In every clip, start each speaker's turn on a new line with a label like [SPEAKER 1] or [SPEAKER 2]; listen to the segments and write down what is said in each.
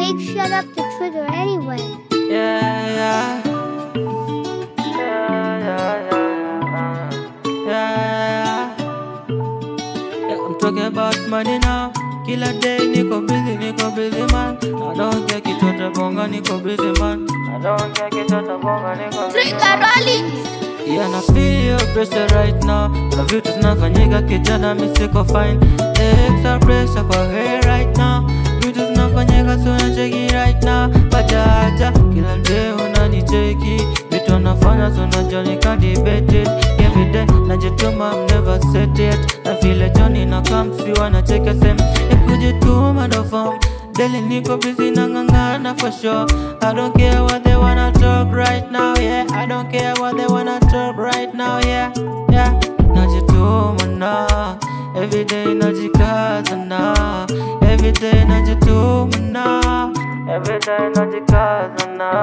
[SPEAKER 1] fake shut up to Twitter anyway?
[SPEAKER 2] Yeah, yeah. Yeah, yeah, yeah, yeah. Yeah, yeah, I'm talking about money now. Kila day niko busy, niko busy man. I don't care kitoto bonga, niko busy man. I don't care kitoto bonga, niko busy man. Yeah, na feel your pressure right now. Kuna vitu zinafanyika kijana, mi siko fine. Extra pressure kwa head right now. Vitu zinafanyika so nacheki right now. Bajaja kila day unanicheki. Vitu nafanya so najua nika debated. Every day najituma, I'm never set yet. Na vile Johnny na kamsi wanacheka same. Ya kujituma ndo form. Daily niko busy na ngangana for sure. I don't care what they wanna talk right now, yeah. I don't care what they wanna talk right now, yeah. Yeah. Najituma na every day najikaza na every day najituma na every day najikaza na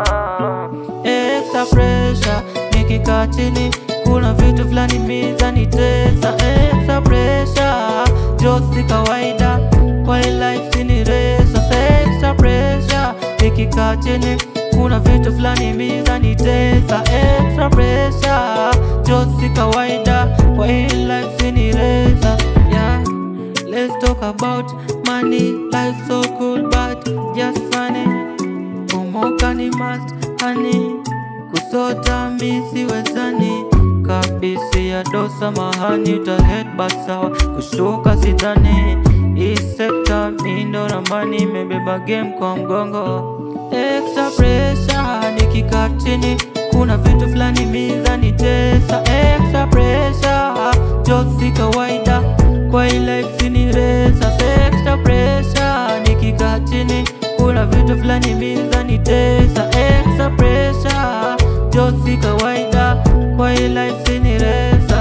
[SPEAKER 2] extra pressure nikikaa chini kuna vitu fulani mizanitesa extra pressure josi kawaida kwa hii life sini resa extra pressure nikikaa chini kuna vitu fulani mizanitesa extra pressure josi kawaida kwa hii life sini resa yeah let's talk about money life so cool but just funny kumoka ni must honey kusota misi wezani kabisi ya dosa mahani utahead basawa kushuka sidhani hii sekta mindo ramani imebeba game kwa mgongo extra pressure nikikaa chini kuna vitu fulani mizani tesa extra pressure josi kawaida kwa hii life sini resa extra pressure nikikaa chini kuna vitu fulani mizani tesa extra pressure josi kawaida kwa hii life sini resa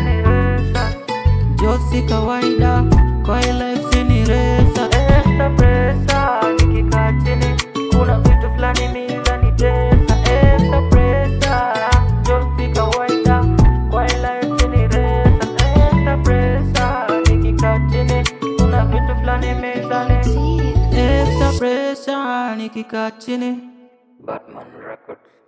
[SPEAKER 2] josi kawaida kwa hii life sini resa extra pressure nikikaa chini kuna vitu fulani mizani tesa extra pressure josi kawaida kwa hii life sini resa extra pressure nikikaa chini kuna vitu fulani mizani extra pressure nikikaa chini Batman Records